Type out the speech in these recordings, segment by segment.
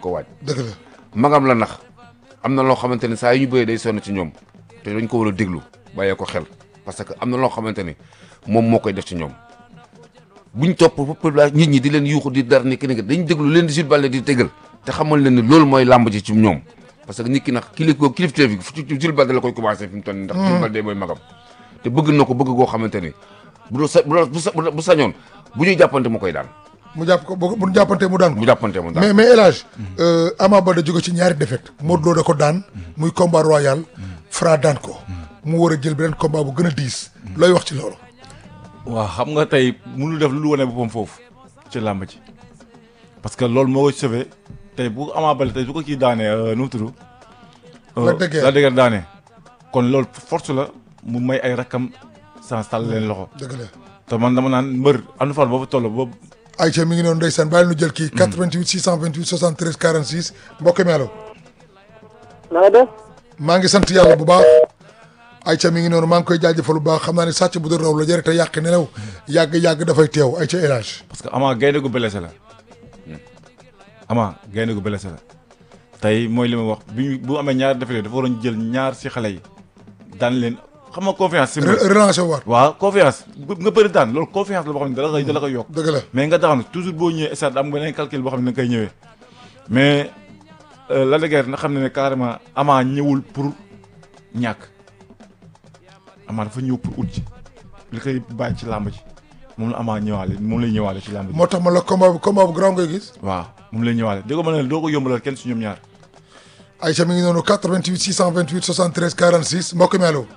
ko waaj dëgg la magam la nax am na loo xamante ne saa yu ñu bëree day sonn ci ñoom te dañ ko war a déglu bàyyee ko xel parce que am na loo xamante ne moom moo koy def ci ñoom buñ topp population nit ñi di leen yuuxu di dar ni ki ni dañ déglu leen di Jules Baldé di tegal te xamal leen ni loolu mooy làmb ji ci ñoom parce que nit ki nag kilif ko kilifteef bi fu ci Jules Baldé la koy commencé fi mu toll nii ndax Jules Baldé mooy magam te bëgg na ko bëgg goo xamante ni bu doon sa bu doon bu sa bu sañoon bu ñuy jàppante mu koy daan mu jàpp ko bu bu jàppante mu daan ko bu jàppante mu daan mais mais El Hadj Ama Baldé jóge ci ñaari défaite Modou Lo da ko daan muy combat royal Fra daan ko mu war a jël beneen combat bu gën a diis looy wax ci loolu waaw xam nga tey mënul def lu lu wane boppam foofu ci làmb ji parce que loolu moo koy sauvé tey bu Ama Baldé tey su ko kii daanee nu mu tudd. Lac de Guiers Lac de Guiers daanee kon loolu force la mu may ay rakkam sans tàll leen loxo dëgg la te man dama naan mbër am na fan boobu toll boobu Aïcha mi ngi noonu ndeysaan bàyyi nu jël kii 88 628 73 46 mbokk mi allo na nga def maa ngi sant yàlla bu baax Aïcha mi ngi noonu maa ngi koy jaajëfal bu baax xam naa ne sàcc bu doon raw la jëre te yàq nelaw yàgg-yàgg dafay teew Aïcha El Hadj parce que Ama gaynde gu blessé la Ama gaynde gu blessé la tey mooy li ma wax bi ñu bu amee ñaar defee dafa waroon jël ñaar si xale yi daan leen xam nga confiance si mbër relancé waat waaw confiance bu- nga bëri daan loolu confiance la boo xam ne dala koy dala koy yokk dëgg la mais nga daanu toujours boo ñëwee stade am beneen calcul boo xam ne da nga koy ñëwee mais Lac de Guiers na xam ne ne carrément Ama ñëwul pour ñàkk Ama dafa ñëw pour ut ci li koy bàyyi ci làmb ji moom la Ama ñëwaale moom lay ñëwaale ci làmb ji moo tax ma la combat bu combat bu grand ngay gis waaw moom lay ñëwaale dégg nga ma ne doo ko yombalal kenn si ñoom ñaar Aïcha mi ngi noonu 88 628 73 46 mbokk mi allo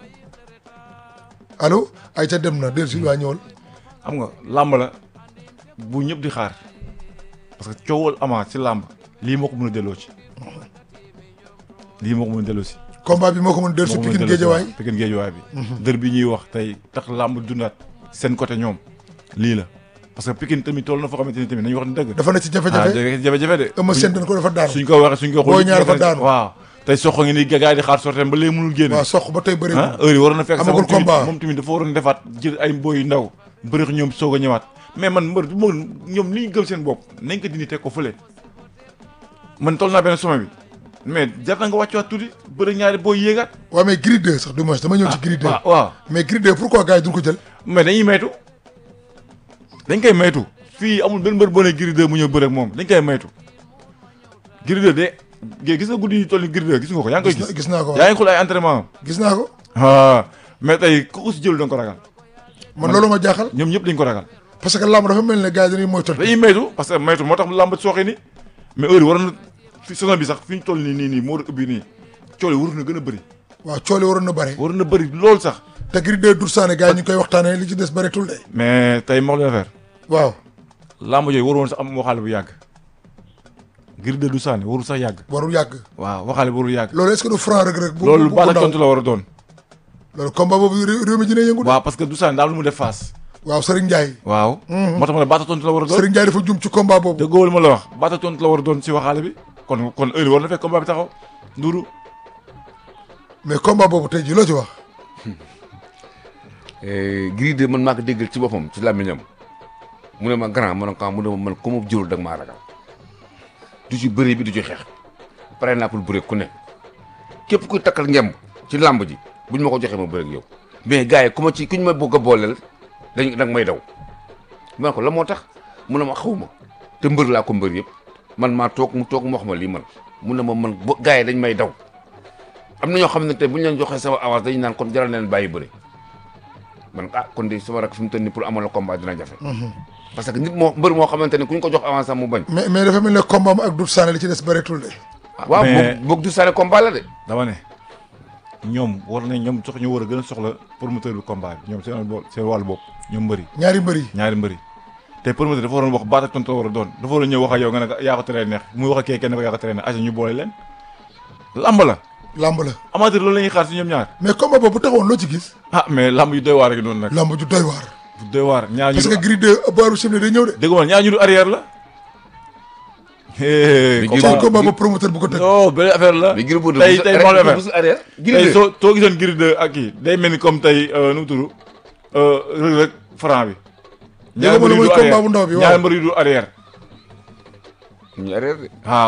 allo Aïcha dem na del si waa ñëwal xam nga làmb la bu ñëpp di xaar parce que coowal Ama ci làmb lii moo ko mën a delloo ci lii moo ko mën a delloo si combat bi moo ko mën del si moo ko mën a Pikine delloo si Géejawaay waaw, Pikine Géejawaay bi dër bi ñuy wax tey tax làmb dundaat seen côté ñoom lii la parce que Pikine tamit toll na foo xamante ni tamit nañu wax ni dëgg dafa ne ci ah jafe-jafe dëgg jafe-jafe de Eumeu Sène dañ ko dafa daan suñ ko waxee suñ ko Boy Niang dafa daanu. waaw tey soxo ngi ni gars yi di xaar sorteem ba léegi mënul génne waaw soq ba tey bëri ah heure yi waroon na fekk sax Amagul moom tamit- combat. moom tamit dafa waroon defaat jël ay mboy yu ndaw bëri ñoom soog a ñëwaat mais man mbër du ma ñoom li ñu gëm seen bopp nañ ko dindi teg ko fële man toll naa benn sommet bi mais jar na nga wàccuwaat tuuti bëri ñaari booy yéegaat waaw mais Gris 2 sax du moins dama ñëw ci Gris 2 waaw waaw mais Gris 2 pourquoi gars yi duñ ko jël mais dañuy maytu dañ koy maytu fii amul benn mbër boo ne Gris 2 mu ñëw bëre ak moom dañ koy maytu Gris 2 de gé- gis nga guddi yi toll ni Gris 2 gis nga ko yaa ngi koy gis na- gis gis naa ko yaa ngi xool ay entraînement am gis naa ko ah mais tey ku ko si jël da nga ko ragal man loolu ma jaaxal ñoom ñëpp dañ ko ragal parce que lamb dafa mel ne gars yi dañuy moytal dañuy maytu parce que maytu moo tax làmb sooxe ni mais heure yi waroon na fi saison bi sax fi ñu toll nii nii nii moo war a ubbi nii coole waroon na gën a bëri waaw coole waroon na bare waroon na bëri loolu sax te Gris 2 dur saane gars yi ñu ngi koy waxtaanee li ci des bëreetul de mais tey ma wax leen affaire waaw làmb jooyu waroon sax am waxaale bu yàgg Gris 2 du sànni warul sax yàgg warul yàgg waaw waxaale bu warul yàgg loolu est-ce que du franc rek rek bu loolu bu baat ak ndaw tontu la war a doon loolu combat boobu réew réew mi dina yëngu de waaw parce que du sànni daal lu mu def face waaw Serigne Ndiaye waaw moo tax ma ne baat ak tontu la war a doon Serigne Ndiaye dafa jum ci combat boobu dëggoo li ma la wax baat ak tontu la war a doon si waxaale bi kon kon heure yi war na fekk combat bi taxaw nduru mais combat boobu tey ji loo ci wax Gris 2 man maa ko déggal ci boppam ci làmmiñam mu ne ma grand ma ne ko ah mu ne ma man ku ma jëlul da nga maa ragal du ci bëri bi du ci xeex pare naa pour bëri ku ne képp kuy takkal ngemb ci làmb ji buñ ma ko joxee ma bëri ak yow mais gars yi ku ma ci kuñ ma bëgg a booleel dañ da nga may daw ma ne ko la moo tax mu ne ma xaw ma te mbër laa ko mbër yëpp man maa toog mu toog mu wax ma lii man mu ne ma man bo gars yi dañ may daw am na ñoo xam ne tey bu ñu leen joxee sama avance dañu naan kon jaral na leen bàyyi bëri man ah kon de sama rak fi mu toll nii pour amal la combat dina jafe. parce que nit moo mbër moo xamante ne ku ñu ko jox avance am mu bañ. mais mais dafa mel ne combat am ak Doudou Sané li ci des bëreetul de waaw mais- boog boog du sale combat la de. dama ne ñoom war nañ ñoom sox ñu war a gën a soxla promoteur bi combat bi ñoom seen bo- seen wàllu bopp ñoom mbëri ñaari mbër yi ñaari mbëri te promoteur dafa waroon wax baat ak tontu la war a doon dafa waroon ñëw wax ak yow nga ne ko yaa ko teree neex muy wax ak kee kenn ko yaa ko teree neex asa ñu boole leen lamb la lamb la amateur loolu la ñuy xaar si ñoom ñaar mais combat boobu bu taxawoon loo ci gis ah mais lamb yu doy waar rek noonu nag lamb ju doy waar bu doy waar ñaar ñu parce que Gris 2 booru simle day ñëw de dégg nga ñaar ñu du arrière la hee Mais combat- seen combat ba promoteur bu ko tëgg non benn affaire la mais Gris Bordeaux tey bu tey su- moo la bu affaire su arrière. Gris tey 2 soo soo gisoon Gris 2 ak kii day mel ni comme tey nu mu tudd Reug Reug franc bi. Dégg nga mbër yu mooy du combat arrière. bu ndaw bi, waaw. ñaari mbër yu du arrière. ñu arrière de. waaw